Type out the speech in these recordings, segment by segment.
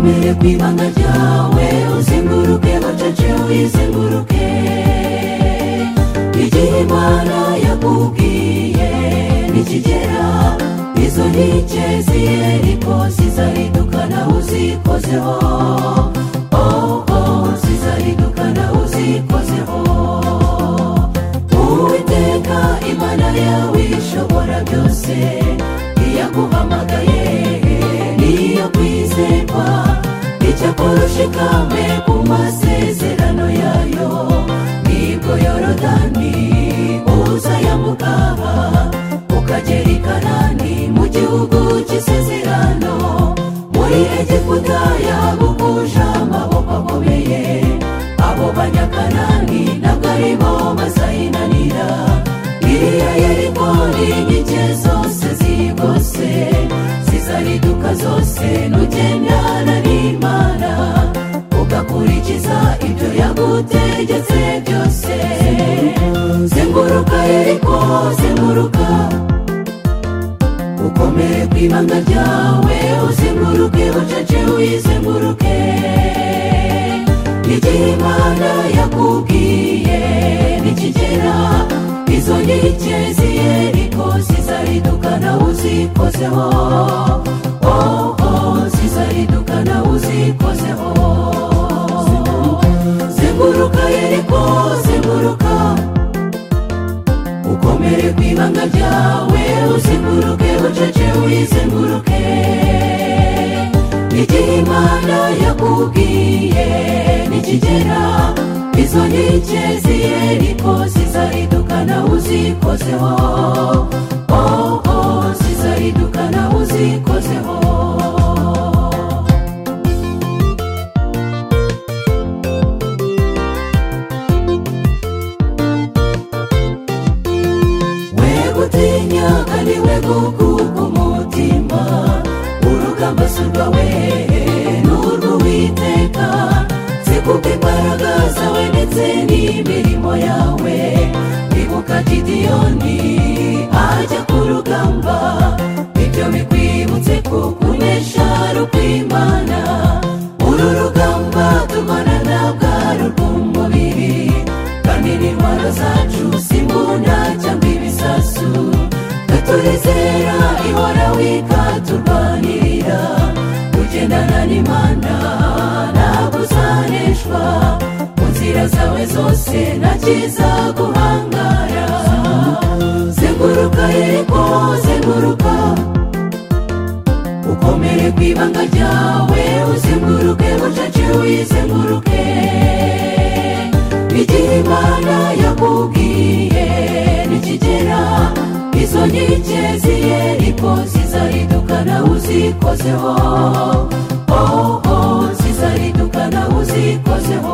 ibanga ryawe uzenguruke bucece wizenguruke igihe imana yakubwiye nikigera izo nkike ziyeriko zizahinduka nawe uzikozeho oho zizahinduka nawe uzikozeho uwiteka imana yawe ishobora byose iyaguhamagaye niyo kwizerwa icyakurushikame ku masezerano yayo nibwo yorodani uzayamukaha ukagera i kanani mu gihugu cy'isezerano muri egiputa yagukuje amaboko akomeye abo banyakanani ntabwo ari bo bazayinanira iriya yeriko ni inkike zose zigose zizariduka zose nugendana n'imana ugakurikiza ibyo yagutegetse byose zenguruka yeriko zenguruka ukomere ku ibanga ryawe uzenguruke bucece wizenguruke igihe imana yakubwiye nikigera izo nkike ziyeriko zizariduka nawe uzikozeho oho zizariduka nawe uzikozeho zenguruka yeriko zenguruka ukomere ku ibanga ryawe uzenguruke bucece wizenguruke igihe imana yakubwiye nikigera izo nkike ziyeriko zizariduka nawe uzikozeho oho zizariduka nawe uzikozeho wegutinya kandi wegukuka umutima urugamba si urwawe ni urw'uwiteka zikupe imbaraga zawe ndetse n'imirimo yawe ibuka gidiyoni ajya ku rugamba ibyo bikwibutse ko kunesha ari ukw'imana uru rugamba turwana ntabwo ari urw'umubiri kandi n'intwaro zacu si imbunda cyangwa ibisasu turizera ihoraho ikaturwanirira ugendana n'imana ntabwo uzaneshwa mu nzira zawe zose nta cyiza guhangara zenguruka yeriko zenguruka ukomere ku ibanga ryawe uzenguruke bucece wizenguruke igihe imana yakubwiye nikigera izo nkike ziyeriko zizariduka nawe uzikozeho oho zizariduka nawe uzikozeho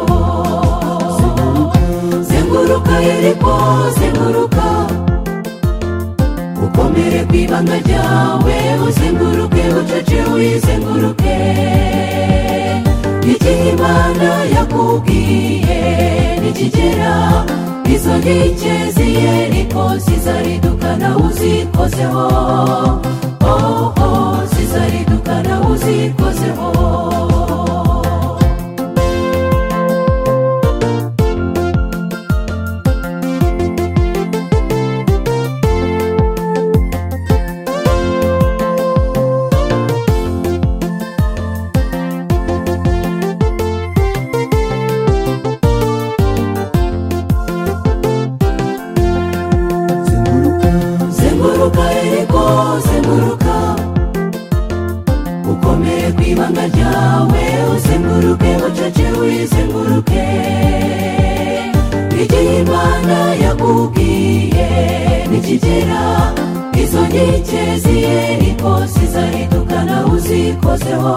zenguruka yeriko zenguruka ukomere ku ibanga ryawe uzenguruke bucece wizenguruke igihe imana yakubwiye nikigera izo nkike ziyeriko zizariduka nawe uzikozeho oho zizariduka nawe uzikozeho zenguruka yeriko zenguruka ukomere ku ibanga ryawe uzenguruke bucece wizenguruke igihe imana yakubwiye nikigera izo nkike ziyeriko zizariduka nawe uzikozeho